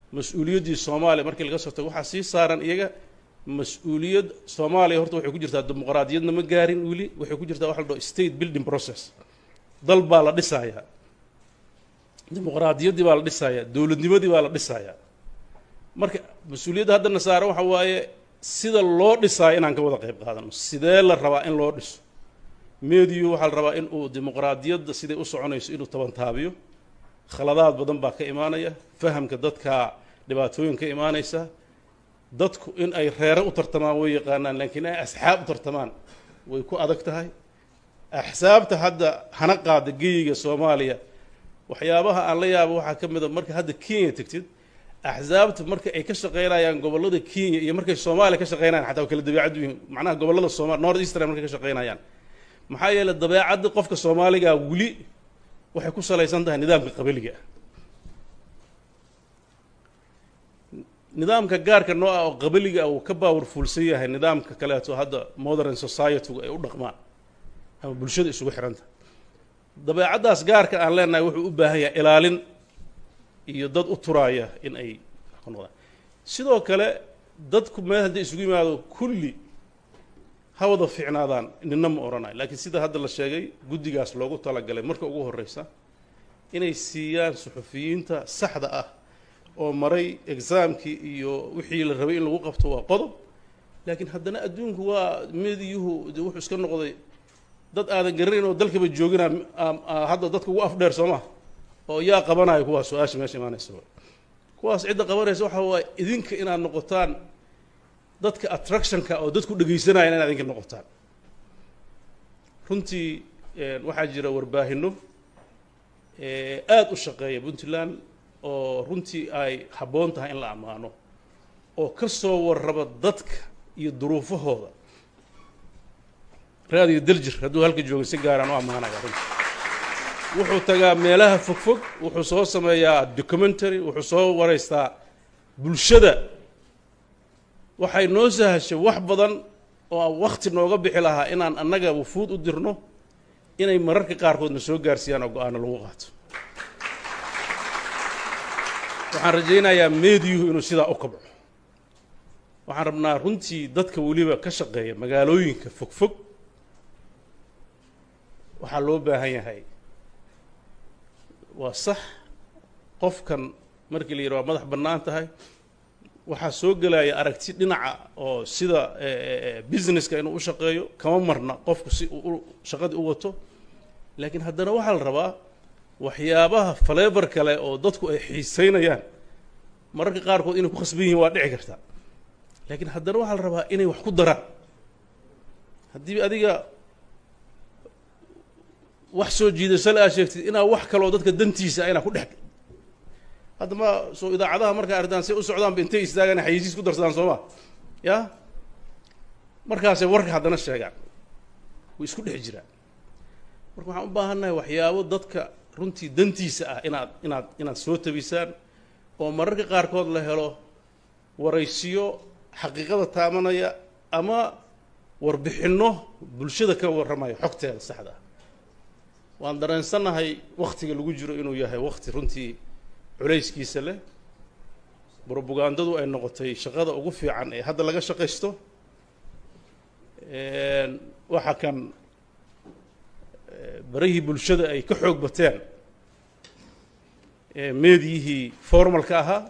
mas-uuliyaddii soomaaliya markii laga soo tago waxaa sii saaran iyaga mas-uuliyad soomaaliya horta waxay ku jirtaa dimuqraadiyadna ma gaarin weli waxay ku jirtaa waxa la dhaho state building process dal baa la dhisayaa dimuqraadiyaddii baa la dhisayaa dowladnimadii baa la dhisayaa marka mas-uuliyadda haddana saaran waxa waaye sida loo dhisaayo inaan ka wada qayb qaadano sidee la rabaa in loo dhiso mediyu waxaa la rabaa in uu dimuqraadiyadda siday u soconayso inuu tabantaabiyo khaladaad badan baa ka imaanaya fahamka dadka dhibaatooyin ka imaanaysa dadku in ay reere u tartamaan way yaqaanaan laakiin ay asxaab u tartamaan way ku adag tahay axsaabta hadda hana qaada geyiga soomaaliya waxyaabaha aan la yaabo waxaa ka mid a marka hadda kenya tegtid axsaabta marka ay ka shaqaynayaan gobollada kenya iyo markay soomaaliya ka shaqaynayaan xataa waa kala dabeecad yihiin macnaha gobollada sooma north eastern markay ka shaqaynayaan maxaa yeelay dabeecadda qofka soomaaliga weli waxay ku salaysan tahay nidaamka qabiliga ah nidaamka gaarka noo ah oo qabiliga ah uu ka baawarfuulsan yahay nidaamka kaleeto hadda modern society-gu ay u dhaqmaan ama bulshada isugu xiranta dabeecaddaas gaarka aan leenahay wuxuu u baahan yahay ilaalin iyo dad u turaaya in ay ku noqdaan sidoo kale dadku meel hadday isugu yimaado kulli ha wada fiicnaadaan nina ma odhanayo laakiin sida hadda la sheegay guddigaas loogu talagalay marka ugu horreysa inay siiyaan suxufiyiinta saxda ah oo maray exaamkii iyo wixii la rabay in lagu qabto waa qodob laakiin haddana adduunku waa mediyuhu de wuxuu iska noqday dad aadan garanayn oo dalkaba joogina hadda dadka ugu afdheer soo maa oo yaa qabanayo kuwaas su-aasha meesha imaanaysa kuwaas cidda qabanaysa waxa waaye idinka inaad noqotaan dadka attractionka oo dadku dhegaysanaya inaad idinka noqotaan runtii waxaa jira warbaahino aada u shaqeeya puntland oo runtii ay habboon tahay in la ammaano oo ka soo warraba dadka iyo duruufahooda raadiyo daljir hadduu halka jooga si gaaraan u ammaanaya runtii wuxuu tagaa meelaha fogfog wuxuu soo sameeyaa documentary wuxuu soo wareystaa bulshada waxay noo sahashay wax badan oo wakti nooga bixi lahaa inaan annaga wufuud u dirno inay mararka qaarkoodna soo gaarsiiyaan oo go-aano lagu qaato waxaan rajaynayaa mediyuhu inuu sidaa u kabco waxaan rabnaa runtii dadka weliba ka shaqeeya magaalooyinka fogfog waxaa loo baahan yahay waa sax qofkan markii la yidhi waa madax bannaan tahay waxaa soo gelaya aragti dhinaca oo sida businesska inuu u shaqeeyo kama marna qofku si uu shaqadii u wato laakiin haddana waxaa la rabaa waxyaabaha faleebar kale oo dadku ay xiiseynayaan mararka qaarkood inay ku khasban yihiin waa dhici karta laakiin haddana waxaa la rabaa inay wax ku daraan haddii adiga wax soo jiidasho le aad sheegtid inaa wax kaloo dadka dantiisa inaa ku dhex hadda ma soo idaacadaha markaa arrintaan say u socdaanba intay istaagaan xayisiis ku darsadaan soo ma ya markaasay warka haddana sheegaan way isku dhex jiraan marka waxaan u baahannahay waxyaabo dadka runtii dantiisa ah inaad inaad inaad soo tabisaan oo mararka qaarkood la helo waraysiyo xaqiiqada taamanaya ama warbixinno bulshada ka warramaya xogteeda saxda ah waan dareensannahay waktiga lagu jiro inuu yahay wakti runtii culayskiisa leh brobagandadu ay noqotay shaqada ugu fiican ee hadda laga shaqaysto waxa kan barihii bulshada ay ka xoog bateen meediyihii formalka ahaa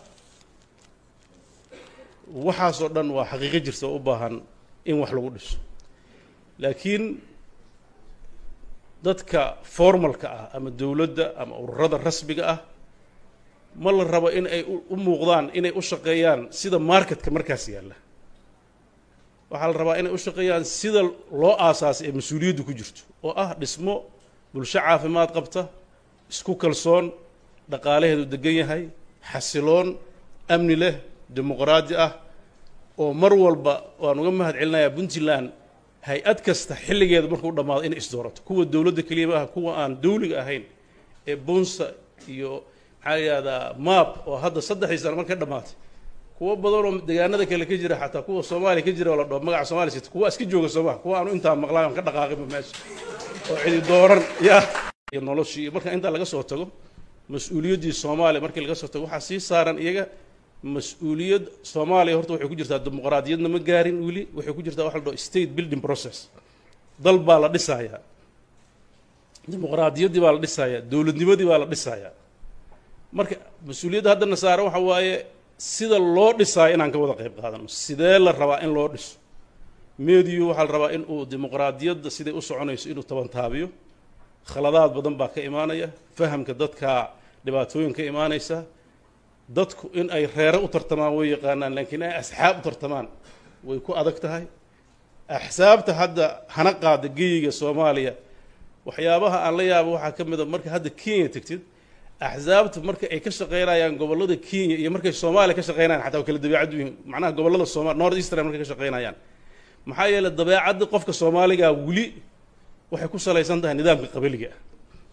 waxaasoo dhan waa xaqiiqo jirta oo u baahan in wax lagu dhiso laakiin dadka formalka ah ama dowladda ama ururada rasmiga ah ma la rabo in ay u muuqdaan inay u shaqeeyaan sida marketka markaas yaalla waxaa la rabaa inay u shaqeeyaan sida loo aasaasay ee mas-uuliyaddu ku jirto oo ah dhismo bulsho caafimaad qabta isku kalsoon dhaqaalaheedu degan yahay xasiloon amni leh dimuqraadi ah oo mar walba waan uga mahad celinayaa puntland hay-ad kasta xilligeeda markuu dhammaado inay isdoorato kuwa dowladda keliya ma aha kuwa aan dawliga ahayn ee bunsa iyo maxaa la yidhahdaa map oo hadda saddexdii sano marka dhammaatay kuwo badanoo deegaanada kale ka jira xataa kuwa soomaaliya ka jira oo la dhaho magaca somalia sita kuwa iska jooga soomaa kuwa aanu intaa maqlaan aan ka dhaqaaqinba meesha oo cidi dooran ya iyo noloshii iyo marka intaa laga soo tago mas-uuliyaddii soomaaliya markii laga soo tago waxaa sii saaran iyaga mas-uuliyad soomaaliya horta waxay ku jirtaa dimuqraadiyadna ma gaarin weli waxay ku jirtaa waxa la dhaho state building process dal baa la dhisayaa dimuqraadiyaddii baa la dhisayaa dowladnimadii baa la dhisayaa marka mas-uuliyadda haddana saare waxa waaye sida loo dhisaayo inaan ka wada qayb qaadano sidee la rabaa in loo dhiso mediyu waxaa la rabaa in uu dimuqraadiyadda siday u soconayso inuu tabantaabiyo khaladaad badan baa ka imaanaya fahamka dadkaa dhibaatooyin ka imaanaysa dadku in ay reere u tartamaan way yaqaanaan laakiin ay asxaab u tartamaan way ku adag tahay axsaabta hadda hana qaada geyiga soomaaliya waxyaabaha aan la yaabo waxaa ka mid a marka hadda kenya tegtid axsaabta marka ay ka shaqaynayaan gobollada kenya iyo markay soomaaliya ka shaqaynayaan xataa kala dabeecad yihiin macnaha gobollada sooma north eastern markay ka shaqaynayaan maxaa yeelay dabeecadda qofka soomaaliga weli waxay ku salaysan tahay nidaamka qabiliga ah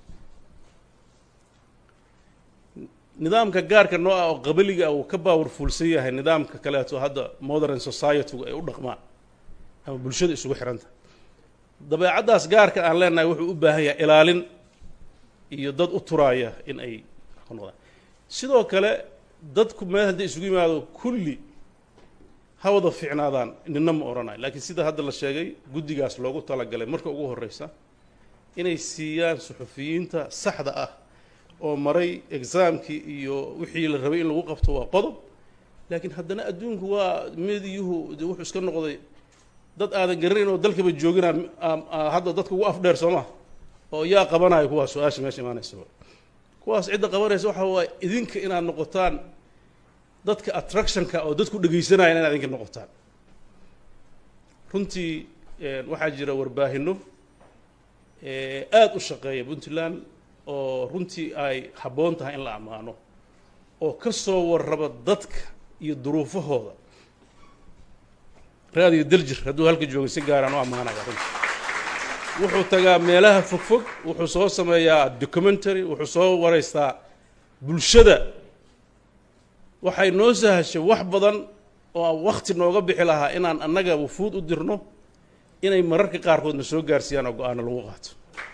nidaamka gaarka noo ah oo qabiliga ah uu ka baawarfuulsan yahay nidaamka kaleeto hadda modern society-gu ay u dhaqmaan ama bulshada isugu xiranta dabeecaddaas gaarka aan leenahay wuxuu u baahan yahay ilaalin iyo dad u turaaya in ay ku noqdaan sidoo kale dadku meel hadday isugu yimaado kulli ha wada fiicnaadaan nina ma odhanayo laakiin sida hadda la sheegay guddigaas loogu talagalay marka ugu horreysa inay siiyaan suxufiyiinta saxda ah oo maray exaamkii iyo wixii la rabay in lagu qabto waa qodob laakiin haddana adduunku waa mediyuhu de wuxuu iska noqday dad aadan garanayn oo dalkaba joogina hadda dadka ugu afdheer soo maha oo yaa qabanayo kuwaas su-aasha meesha imaanaysa kuwaas cidda qabanaysa waxa waaye idinka inaad noqotaan dadka attractionka oo dadku dhegaysanaya inaad idinka noqotaan runtii waxaa jira warbaahino aada u shaqeeya puntland oo runtii ay habboon tahay in la ammaano oo ka soo warraba dadka iyo duruufahooda raadiyo daljir hadduu halka joogay si gaaraan u ammaanaya runtii wuxuu tagaa meelaha fogfog wuxuu soo sameeyaa documentary wuxuu soo wareystaa bulshada waxay noo sahashay wax badan oo wakti nooga bixi lahaa inaan annaga wufuud u dirno inay mararka qaarkoodna soo gaarsiiyaan oo go-aano lagu qaato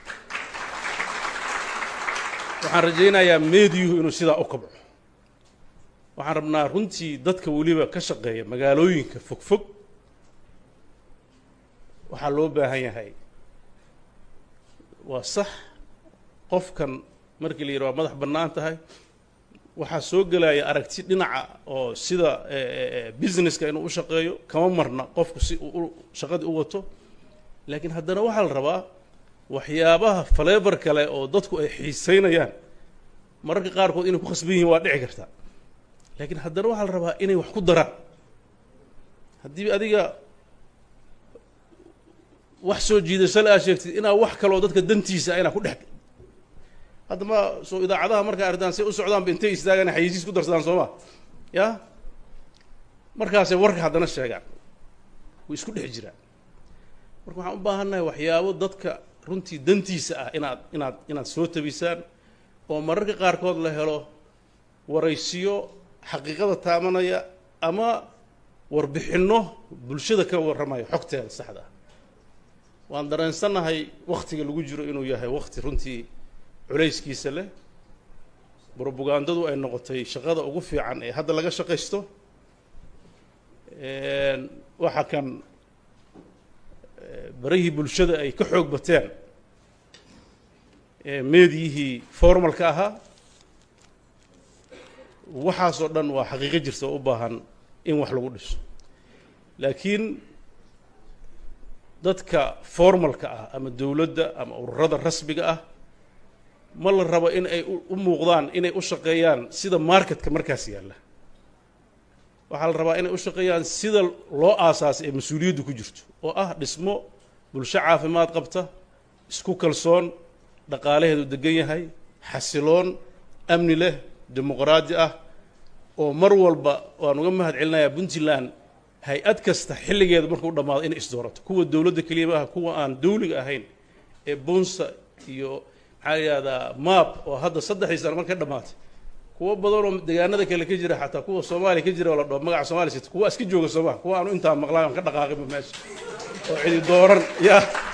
waxaan rajaynayaa meediyuhu inuu sidaa u kabco waxaan rabnaa runtii dadka weliba ka shaqeeya magaalooyinka fogfog waxaa loo baahan yahay waa sax qofkan markii la yidhi waa madax bannaan tahay waxaa soo gelaya aragti dhinaca oo sida businesska inuu u shaqeeyo kama marna qofku si uu shaqadii u wato laakiin haddana waxaa la rabaa waxyaabaha faleebar kale oo dadku ay xiiseynayaan mararka qaarkood inay ku khasban yihiin waa dhici karta laakiin haddana waxaa la rabaa inay wax ku daraan haddii adiga wax soo jiidasho la aa sheegtid inaa wax kaloo dadka dantiisa inaa ku dhex hadda ma soo idaacadaha markaa artaan say u socdaanba intay istaagaan xayisiis ku darsadaan soo ma ya markaasay warka haddana sheegaan way isku dhex jiraan marka waxaan u baahannahay waxyaabo dadka runtii dantiisa ah inaad inaad inaad soo tabisaan oo mararka qaarkood la helo waraysiyo xaqiiqada taamanaya ama warbixinno bulshada ka warramaya xogteeda saxda ah waan dareensannahay waktiga lagu jiro inuu yahay wakti runtii culayskiisa leh brobagandadu ay noqotay shaqada ugu fiican ee hadda laga shaqaysto waxa kan barihii bulshada ay ka xoog bateen meediyihii formalka ahaa waxaasoo dhan waa xaqiiqo jirta oo u baahan in wax lagu dhiso laakiin dadka formalka ah ama dowladda ama ururada rasmiga ah ma la rabo in ay u muuqdaan inay u shaqeeyaan sida marketka markaas yaalla waxaa la rabaa inay u shaqeeyaan sida loo aasaasay ee mas-uuliyaddu ku jirto oo ah dhismo bulsho caafimaad qabta isku kalsoon dhaqaalaheedu degan yahay xasiloon amni leh dimuqraadi ah oo mar walba waan uga mahad celinayaa puntland hay-ad kasta xilligeeda markuu dhammaado inay isdoorato kuwa dowladda keliya ma aha kuwa aan dawliga ahayn ee bunsa iyo maxaa la yihahdaa map oo hadda saddexdii sano marka dhammaatay kuwo badan oo deegaanada kale ka jira xataa kuwa soomaaliya ka jira oo la dhaho magaca somalia sita kuwa iska jooga soomaa kuwa aanu intaa maqlaan aan ka dhaqaaqinba meesha oo cidi dooran ya